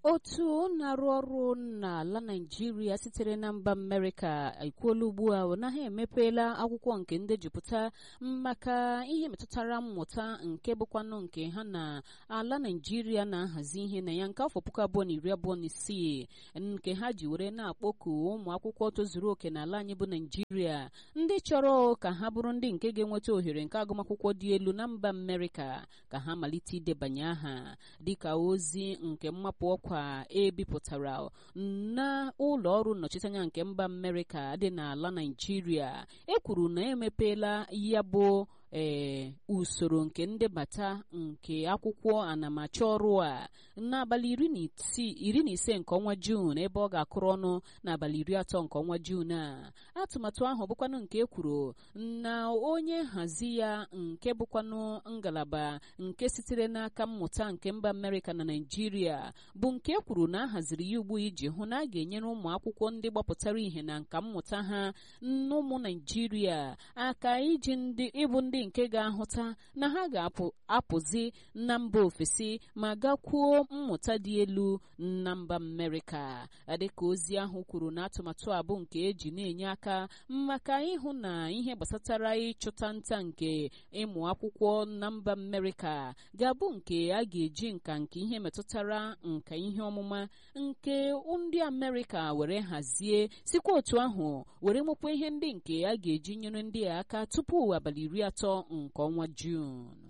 otu na-arụ ọrụ n'ala naijiria sitere na mba amerịka ekwuola ugbu a na ha emepeela akwụkwọ nke ndejupụta maka ihe metụtara mmụta nke bụkwanụ nke ha na ala naijiria na-ahazi ihe na ya nke afọ puku abụọ na iri abụọ na isii nke ha ji were na-akpọku ụmụ akwụkwọ tozuru oke n'ala anyị bụ naijiria ndị chọrọ ka ha bụrụ ndị nke ga-enweta ohere nke agụmakwụkwọ dị elu na mba amerịka ka ha malite idebanye aha dịka ozi nke mmapụ ọkwa ebipụtara na ụlọ ọrụ nnọchiteanya nke mba amerịka dị n'ala naijiria e kwuru na emepeela ya bụ ee usoro nke ndebata nke akwụkwọ anamacha ọrụ a n'abalị iri na ise nke ọnwa juun ebe ọ ga-akụrụ ọnụ n'abalị iri atọ nke ọnwa juun a atụmatụ ahụ bụkwanụ nke e kwuru na onye nhazi ya nke bụkwanụ ngalaba nke sitere n'aka mmụta nke mba amerịka na naijiria bụ nke e kwuru na a haziri ya ugbu iji hụ na a ga-enyere ụmụ akwụkwọ ndị gbapụtara ihe na nka mmụta ha n'ụmụ naijiria aka iji ndị ịbụ ndị nke ga-ahụta na ha ga-apụzi na mba ofesi ma gakwuo mmụta dị elu na mba amerịka dịka ozi ahụ kwuru na atụmatụ a bụ nke eji na-enye aka maka ịhụ na ihe gbasatara ịchụta nta nke ịmụ akwụkwọ na mba amerịka ga-abụ nke a ga-eji nka nke ihe metụtara nka ihe ọmụma nke ndị amerịka were hazie sikwa otu ahụ were nwekwa ihe ndị nke a ga-eji nyere ndị a aka tupu abalị iri atọ nke ọnwa Jun